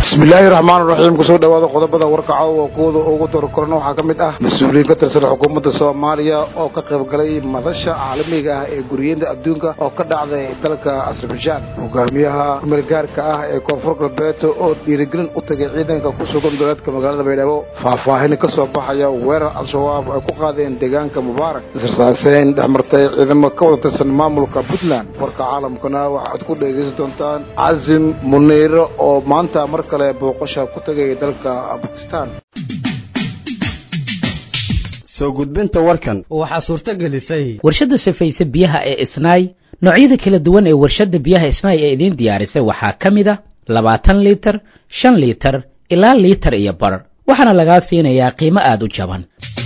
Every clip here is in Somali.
bismillaahi raxmaan raxiim kusoo dhawaada qodobada warkaca oo kuwada ugu dorkorana waxaa ka mid ah mas-uuliyiin ka tirsan xukuumadda soomaaliya oo ka qayb galay madasha caalamiga ah ee guriyeynta adduunka oo ka dhacday dalka azerbajaan hogaamiyaha kumeelgaarka ah ee koonfur galbeed oo dhiirigelin u tagay ciidanka ku sugan dowlaadka magaalada baydhabo faahfaahin ka soo baxaya weerar al-shabaab ay ku qaadeen deegaanka mubaarak isrsaaseyn dhex martay ciidamo ka wada tirsan maamulka puntland warka caalamkana waxaad ku dhegaysan doontaan casim muniiro oo maanta mar kale booqasha ku tagay dalka bakistan soo gudbinta warkan waxaa suurto gelisay warshadda safayse biyaha ee isnaay noocyada kala duwan ee warshadda biyaha isnaay ee idiin diyaarisay waxaa ka mid a labaatan liitar shan liitar ilaa liitar iyo bar waxaana lagaa siinayaa qiimo aada u jaban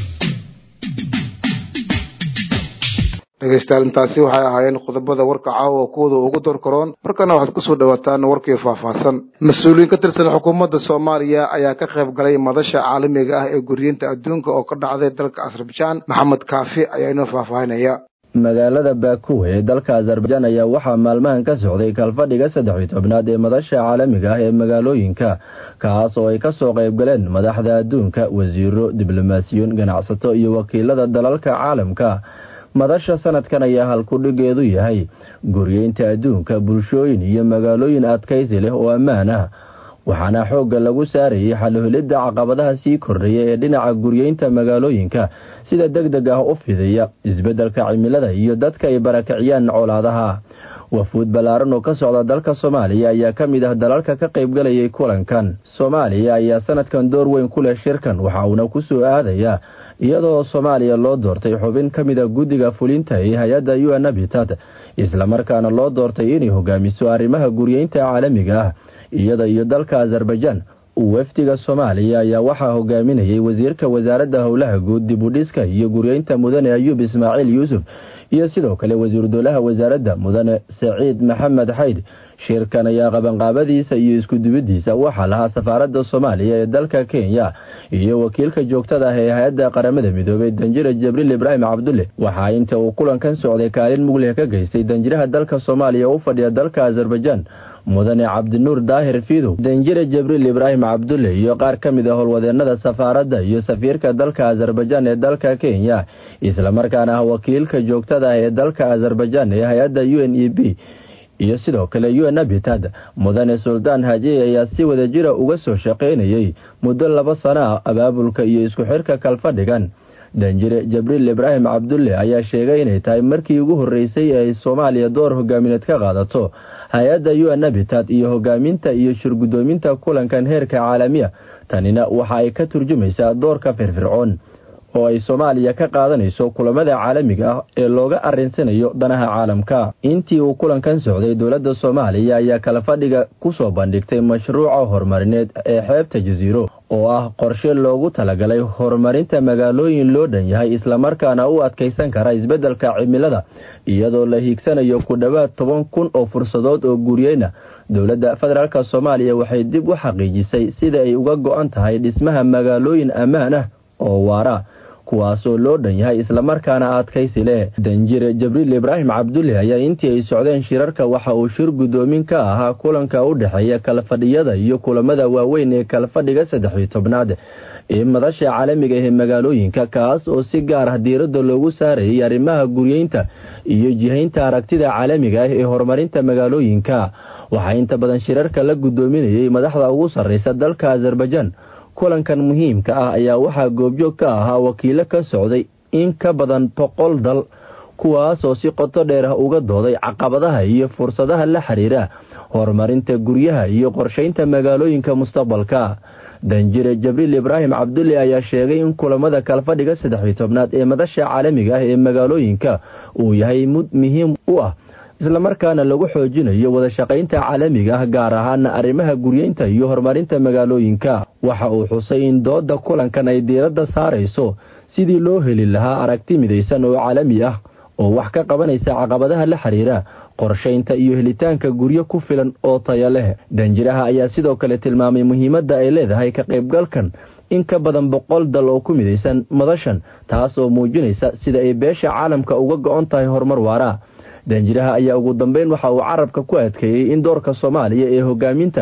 dhegaystayaal intaasi waxay ahaayeen qodobada warka caawa kuwada ugu dorkaroon markana waxaad kusoo dhawaataan warkii faahfaahsan mas-uuliyiin ka tirsan xukuumadda soomaaliya ayaa ka qayb galay madasha caalamiga ah ee guriyeynta adduunka oo ka dhacday dalka azerbajaan maxamed kaafi ayaa inoo faahfaahinaya magaalada baakuw ee dalka azarbajaan ayaa waxaa maalmahan ka socday kalfadhiga saddex iyo tobnaad ee madasha caalamiga ah ee magaalooyinka kaas oo ay kasoo qayb galeen madaxda adduunka wasiiro diblomaasiyoon ganacsato iyo wakiilada dalalka caalamka madasha sanadkan ayaa halkudhigeedu yahay guryeynta adduunka bulshooyin iyo magaalooyin adkaysi leh oo ammaan ah waxaana xoogga lagu saarayay xalhelidda caqabadaha sii kordhaya ee dhinaca guryeynta magaalooyinka sida deg deg ah u fidaya isbeddelka cimilada iyo dadka ay barakiciyaan colaadaha wafuud ballaaran oo ka socda dalka soomaaliya ayaa ka mid ah dalalka ka qaybgalayay kulankan soomaaliya ayaa sanadkan door weyn ku leh shirkan waxa uuna ku soo aadaya iyadoo soomaaliya loo doortay xubin ka mid a guddiga fulinta ee hay-adda u n abitat islamarkaana loo doortay inay hogaamiso arrimaha guryeynta caalamiga ah iyada iyo dalka azarbajaan wafdiga soomaaliya ayaa waxaa hogaaminayay wasiirka wasaaradda howlaha guud dibudhiska iyo guryeynta mudane ayuub ismaaciil yuusuf iyo sidoo kale wasiiru dowlaha wasaaradda mudane saciid maxamed xayd shirkan ayaa qabanqaabadiisa iyo iskudubidiisa waxaa lahaa safaaradda soomaaliya ee dalka kenya iyo wakiilka joogtada ah ee hay-adda qaramada midoobey danjire jibriil ibraahim cabdulle waxaa inta uu kulankan socday kaalin mugleh ka geystay danjiraha dalka soomaaliya u fadhiya dalka azarbajaan mudane cabdinuur daahir fiidow danjire jibriil ibraahim cabdulle iyo qaar ka mid a howlwadeenada safaaradda iyo safiirka dalka azarbajaan ee dalka kenya islamarkaana ah wakiilka joogtada ah ee dalka azarbajaan ee hay-adda u n e b iyo sidoo kale u n abitad mudane suldaan hajiy ayaa si wada jira uga soo shaqaynayay muddo laba sano ah abaabulka iyo isku xirka kalfadhigan danjire jibriil ibraahim cabdulle ayaa sheegay inay tahay markii ugu horreysay ee ay soomaaliya door hogaamineed ka qaadato hay-adda u n abitad iyo hogaaminta iyo shirgudoominta kulankan heerka caalamiya tanina waxa ay ka turjumaysaa doorka firfircoon oo ay soomaaliya ka qaadanayso kulamada caalamiga ah ee looga arinsanayo danaha caalamka intii uu kulankan socday dowladda soomaaliya ayaa kala fadhiga kusoo bandhigtay mashruuca horumarineed ee xeebta jasiiro oo ah qorshe loogu talagalay horumarinta magaalooyin loo dhan yahay islamarkaana u adkaysan kara isbeddelka cimilada iyadoo la hiigsanayo ku dhowaad toban kun oo fursadood oo guryeyna dowladda federaalk soomaaliya waxay dib u xaqiijisay sida ay uga go-an tahay dhismaha magaalooyin ammaan ah oo waara kuwaasoo loo dhan yahay islamarkaana adkaysi leh danjire jibriil ibraahim cabdulle ayaa intii ay socdeen shirarka waxa uu shir guddoomin ka ahaa kulanka u dhexeeya kalfadhiyada iyo kulamada waaweyn ee kalfadhiga saddex iyo tobnaad ee madasha caalamiga ee magaalooyinka kaas oo si gaar ah diiradda loogu saarayay arrimaha guryeynta iyo jihaynta aragtida caalamiga ah ee horumarinta magaalooyinka waxaa inta badan shirarka la guddoominayay madaxda ugu sarreysa dalka azarbajaan kulankan muhiimka ah ayaa waxaa goobjoog ka ahaa wakiilo ka socday in ka badan boqol dal kuwaasoo si qoto dheer ah uga dooday caqabadaha iyo fursadaha la xiriira horumarinta guryaha iyo qorshaynta magaalooyinka mustaqbalka danjire jibriil ibraahim cabdulle ayaa sheegay in kulamada kalfadhiga saddex iyo tobnaad ee madasha caalamiga ah ee magaalooyinka uu yahay mud muhiim u ah islamarkaana lagu xoojinayo wada shaqaynta caalamiga ah gaar ahaana arrimaha guryeynta iyo horumarinta magaalooyinka waxa uu xusay in dooda kulankan ay diiradda saarayso sidii loo heli lahaa aragti midaysan oo caalami ah oo wax ka qabanaysa caqabadaha la xiriira qorshaynta iyo helitaanka guryo ku filan oo taya leh danjiraha ayaa sidoo kale tilmaamay muhiimadda ay leedahay ka qaybgalkan in ka badan boqol dal oo ku midaysan madashan taas oo muujinaysa sida ay beesha caalamka uga go-on tahay horumar waara danjiraha ayaa ugu dambeyn waxa uu carabka ku adkeeyey in doorka soomaaliya ee hogaaminta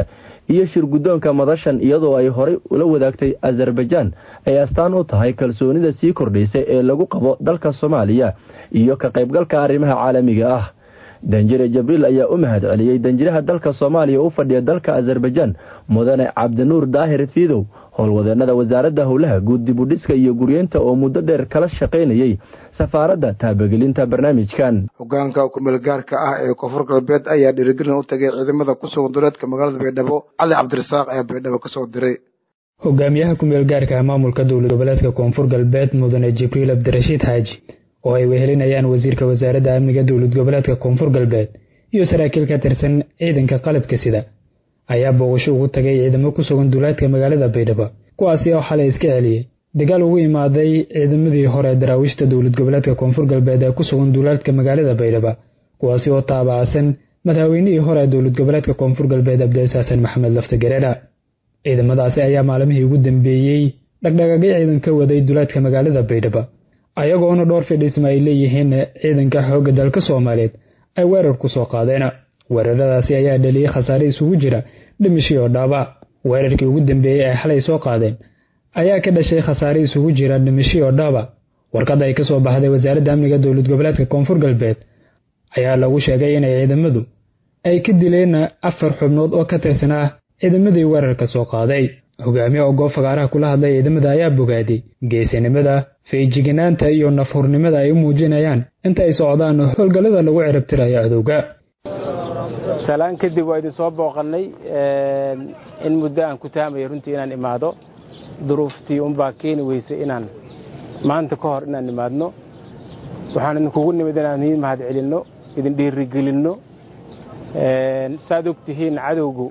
iyo shirguddoonka madashan iyadoo ay horey ula wadaagtay azerbaijaan ay astaan u tahay kalsoonida sii kordhaysay ee lagu qabo dalka soomaaliya iyo ka qaybgalka arrimaha caalamiga ah danjire jabriil ayaa u mahad celiyey danjiraha dalka soomaaliya u fadhiya dalka azerbaijaan mudane cabdinuur daahir fiidow howlwadeennada wasaaradda howlaha guud dibudhiska iyo guryeynta oo muddo dheer kala shaqaynayey safaaradda taabagelinta barnaamijkan hogaanka kumeel gaarka ah ee koonfur galbeed ayaa dhiirigelin u tagay ciidamada ku sugan duleedka magaalada baydhabo cali cabdirasaaq ayaa baydhabo kasoo diray hogaamiyaha kumeel gaarka ah maamulka dowlad goboleedka koonfur galbeed mudane jibriil cabdirashiid xaaji oo ay wehelinayaan wasiirka wasaaradda amniga dowlad goboleedka koonfur galbeed iyo saraakiil ka tirsan ciidanka qalabka sida ayaa booqasho ugu tagay ciidamo ku sugan duulaadka magaalada baydhabo kuwaasi oo xalay iska celiyey dagaal ugu imaaday ciidamadii hore daraawiishta dowlad goboleedka koonfur galbeed ee ku sugan duulaadka magaalada baydhabo kuwaasi oo taabacsan madaxweynihii hore ee dowlad goboleedka koonfur galbeed abdicis xasan maxamed lafta gareera ciidamadaasi ayaa maalmihii ugu dambeeyey dhagdhagaagyo ciidan ka waday duulaadka magaalada baydhabo ayagoona dhowr fidhisma ay leeyihiin ciidanka xoogga dalka soomaaliyeed ay weerar ku soo qaadeen weeraradaasi ayaa dhaliyey khasaare isugu jira dhimashii oo dhaabac weerarkii ugu dambeeyey ay xalay soo qaadeen ayaa ka dhashay khasaare isugu jira dhimashii oo dhaabac warqad ay ka soo baxday wasaaradda amniga dowlad goboleedka koonfur galbeed ayaa lagu sheegay inay ciidamadu ay ka dileen afar xubnood oo ka tirsanaa ciidamadii weerarka soo qaaday hogaamiye oo goob fagaaraha kula hadlay ciidamada ayaa bogaaday geesinimada feejiganaanta iyo nafhurnimada ay u muujinayaan inta ay socdaan howlgallada lagu ciribtirayo cadowga salaan kadib waa idin soo booqannay in muddo aan ku taamaya runtii inaan imaado duruuftii unbaa keeni weysay inaan maanta ka hor inaan imaadno waxaan idinkugu nimid inaan idin mahad celinno idin dhiirigelinno saaad og tihiin cadowgu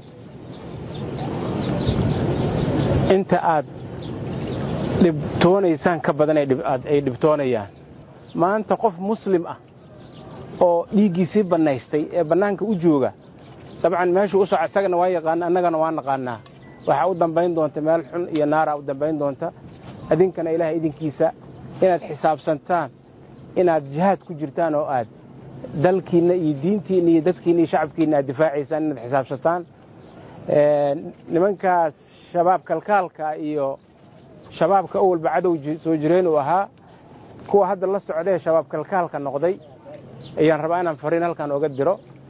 inta aad dhibtoonaysaan ka badan ay dhibtoonayaan maanta qof muslim ah oo dhiiggiisii bannaystay ee bannaanka u jooga dabcan meeshuu u soco isagana waa yaqaana annagana waa naqaanaa waxaa u dambayn doonta meel xun iyo naaraa u dambayn doonta idinkana ilaahay idinkiisa inaad xisaabsantaan inaad jihaad ku jirtaan oo aad dalkiinna iyo diintiinna iyo dadkiinna iyo shacabkiinna aad difaacaysaan inaad xisaabsataan nimankaas shabaab kalkaalka iyo shabaabka awalba cadow soo jireen uu ahaa kuwa hadda la socdaee shabaab kalkaalka noqday ayaan rabaa inaan fariin halkan oga diro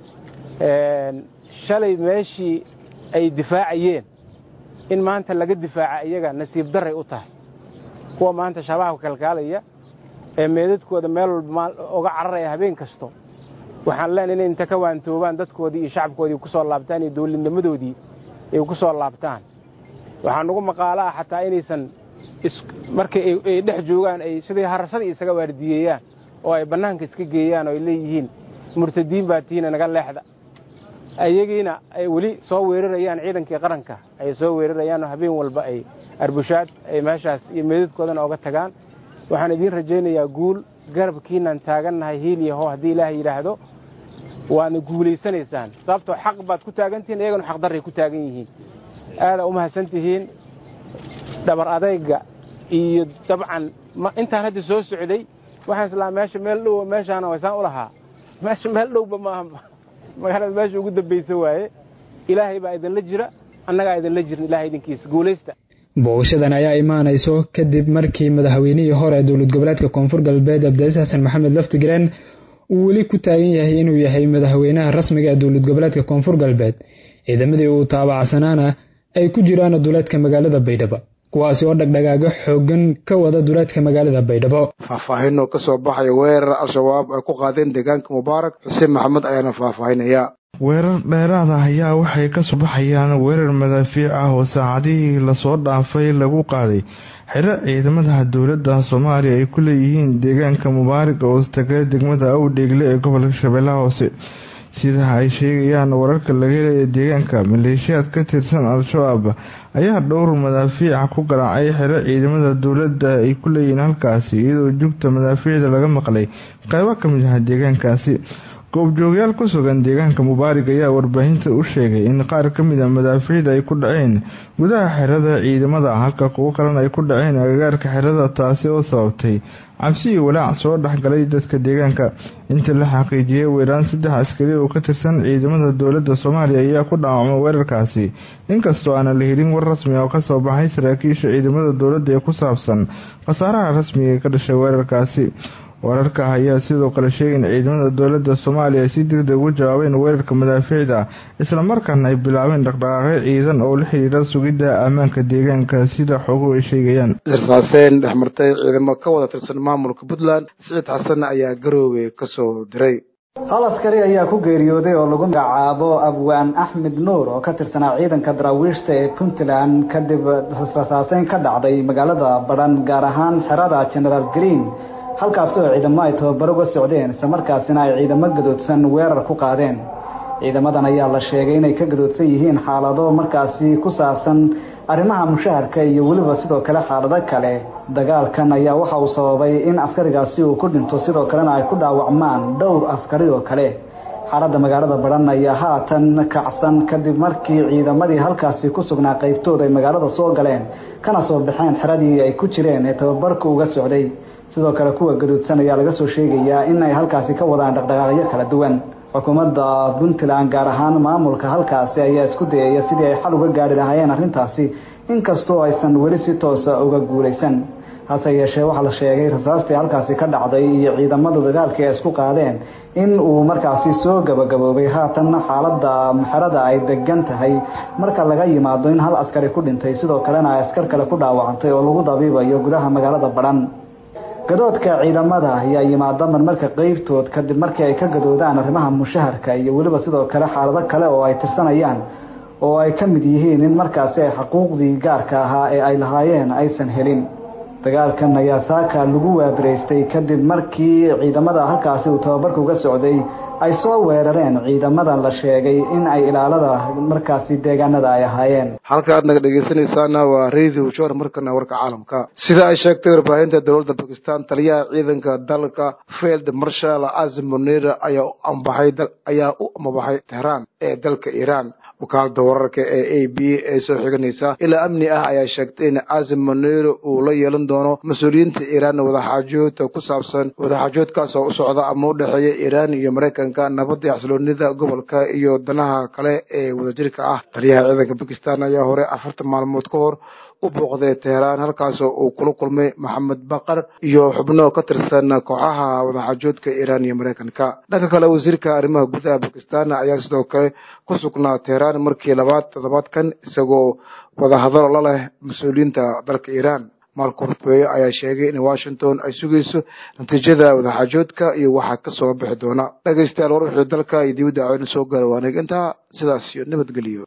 shalay meeshii ay difaacayeen in maanta laga difaaca iyaga nasiib daray u tahay kuwa maanta shabaabka kalkaalaya ee meedadkooda meel walba oga cararaya habeen kasto waxaan leenahay inay inta ka waantoobaan dadkoodii iyo shacabkoodii ku soo laabtaan iyo dawladnimadoodii ay ku soo laabtaan waxaa nugu maqaalo ah xataa inaysan markay ay dhex joogaan ay siday harashadii isaga waardiyeeyaan oo ay bannaanka iska geeyaan oo ay leeyihiin murtadiin baa tihiina naga leexda ayagiina ay weli soo weerarayaan ciidankii qaranka ay soo weerarayaan oo habeen walba ay arbushaad ay meeshaas iyo meedadkoodana oga tagaan waxaan idiin rajaynayaa guul garabkiinaan taagannahay hiiliyaho haddii ilaahay yidhaahdo waadna guulaysanaysaan sababtoo xaq baad ku taagantihiin iyagana xaqdarray ku taagan yihiin aadaa u mahadsan tihiin dhabar adayga iyo dabcan intaan hadda soo socday waxaan islaa meesha meel dhow meeshaana waysaan u lahaa meesha meel dhowba maaha magaalada meesha ugu dambaysa waaye ilaahay baa idinla jira annagaa idinla jirin ilahay idinkiisa guulaysta booqashadan ayaa imaanayso kadib markii madaxweynihii hore ee dowlad goboleedka koonfur galbeed abdicis xasan maxamed laftigreen uu weli ku taagan yahay inuu yahay madaxweynaha rasmiga ee dowlad goboleedka koonfur galbeed ciidamadii uu taabacsanaana ay ku jiraan duleedka magaalada baydhabo kuwaasi oo dhagdhagaago xoogan ka wada duleedka magaalada baydhabo faahfaahinoo ka soo baxaya weerar al-shabaab ay ku qaadeen deegaanka mubaarak xuseen maxamed ayaana faahfaahinaya weerar dheeraad ah ayaa waxay ka soo baxayaan weerar madaafiic ah oo saacadihii lasoo dhaafay lagu qaaday xero ciidamada dowladda soomaaliya ay ku leeyihiin deegaanka mubaarak oo istagay degmada awdheegle ee gobolka shabeellaha hoose sida ay sheegayaan wararka laga helaya deegaanka maleeshiyaad ka tirsan al-shabaab ayaa dhowr madaafiica ku garaacay xero ciidamada dowladda ay ku leeyihiin halkaasi iyadoo jugta madaafiicda laga maqlay qaybo ka mid ah deegaankaasi goobjoogyaal ku sugan deegaanka mubaarig ayaa warbaahinta u sheegay in qaar ka mid a madaafiicda ay ku dhaceen gudaha xerada ciidamada halka kuwo kalena ay ku dhaceen agagaarka xerada taasi oo sababtay cabsi iyo walaac soo dhexgalay dadka deegaanka inta la xaqiijiyay weeraan saddex askari oo ka tirsan ciidamada dowladda soomaaliya ayaa ku dhaawacmay weerarkaasi inkastoo aanan la helin war rasmi oo kasoo baxay saraakiisha ciidamada dowladda ee ku saabsan khasaaraha rasmiga ee ka dhashay weerarkaasi wararka ayaa sidoo kale sheegay in ciidamada dowladda soomaaliya ay si degdeg ugu jawaabeen weerarka madaafiicda islamarkaana ay bilaabeen dhaqdhaqaaqyo ciidan oo la xidhiira sugidda ammaanka deegaanka sida xoguhu ay sheegayaan israaseen dhexmartay ciidamo ka wada tirsan maamulka puntland siciid xasan ayaa garoowe kasoo diray hal askari ayaa ku geeriyooday oo lagu magacaabo abwaan axmed nuur oo ka tirsanaa ciidanka daraawiishta ee puntland kadib rasaaseyn ka dhacday magaalada badhan gaar ahaan xerada generaal green halkaasi oo ciidamo ay tababaro uga socdeen islamarkaasina ay ciidamo gadoodsan weerar ku qaadeen ciidamadan ayaa la sheegay inay ka gadoodsan yihiin xaalado markaasi ku saabsan arrimaha mushaharka iyo weliba sidoo kale xaalado kale dagaalkan ayaa waxa uu sababay in askarigaasi uu ku dhinto sidoo kalena ay ku dhaawacmaan dhowr askari oo kale xaaladda magaalada badhan ayaa haatan kacsan kadib markii ciidamadii halkaasi ku sugnaa qaybtooda ay magaalada soo galeen kana soo baxeen xeradii ay ku jireen ee tababarka uga socday sidoo kale kuwa gaduudsan ayaa laga soo sheegayaa in ay halkaasi ka wadaan dhaqdhaqaaqyo kala duwan xukuumadda puntland gaar ahaan maamulka halkaasi ayaa isku dayaya sidii ay xal uga gaari lahaayeen arrintaasi inkastoo aysan weli si toosa uga guulaysan hase yeeshee waxaa la sheegay rasaastii halkaasi ka dhacday iyo ciidamada dagaalkii ay isku qaadeen in uu markaasi soo gabagaboobay haatanna xaaladda xerada ay degan tahay marka laga yimaado in hal askari ku dhintay sidoo kalena ay askar kale ku dhaawacantay oo lagu dabiibayo gudaha magaalada badhan gadoodka ciidamada ayaa yimaada marmarka qeybtood kadib markii ay ka gadoodaan arrimaha mushaharka iyo weliba sidoo kale xaalado kale oo ay tirsanayaan oo ay ka mid yihiin in markaasi ay xuquuqdii gaarka ahaa ee ay lahaayeen aysan helin dagaalkan ayaa saaka lagu waabiraystay kadib markii ciidamada halkaasi uu tababarka uga socday ay soo weerareen ciidamadan la sheegay in ay ilaalada markaasi deegaanada ay ahaayeen halka aad naga dhegeysanaysaana waa radio jor markana warka caalamka sida ay sheegtay warbaahinta dowladda bakistan taliyaha ciidanka dalka field marshal azim munir ayaa ambaxay ayaa u amabaxay tehraan ee dalka iiraan wakaalada wararka ee a b ee soo xiganaysa ilaa amni ah ayaa sheegtay in azim munir uu la yeelan doono mas-uuliyiinta iiraan wadaxaajoodka ku saabsan wadaxaajoodkaas oo u socda ama u dhexeeya iiraan iyo maraykanka nabadda xasiloonida gobolka iyo danaha kale ee wadajirka ah taliyaha ciidanka bakistan ayaa hore afartan maalmood ka hor u booqday teheraan halkaasoo uu kula kulmay maxamed bakar iyo xubno ka tirsan kooxaha wadaxaajoodka iiraan iyo maraykanka dhanka kale wasiirka arrimaha gudaha bakistan ayaa sidoo kale ku sugnaa teheraan markii labaad toddobaadkan isagoo wadahadalo la leh mas-uuliyiinta dalka iiraan marko rufeeyo ayaa sheegay in washington ay sugayso natiijada wadaxaajoodka iyo waxaa ka soo bixi doona dhegaystayaal war wixii dalka iyo dibadda caweyna soo gaara waanag intaa sidaas iyo nabadgeliyo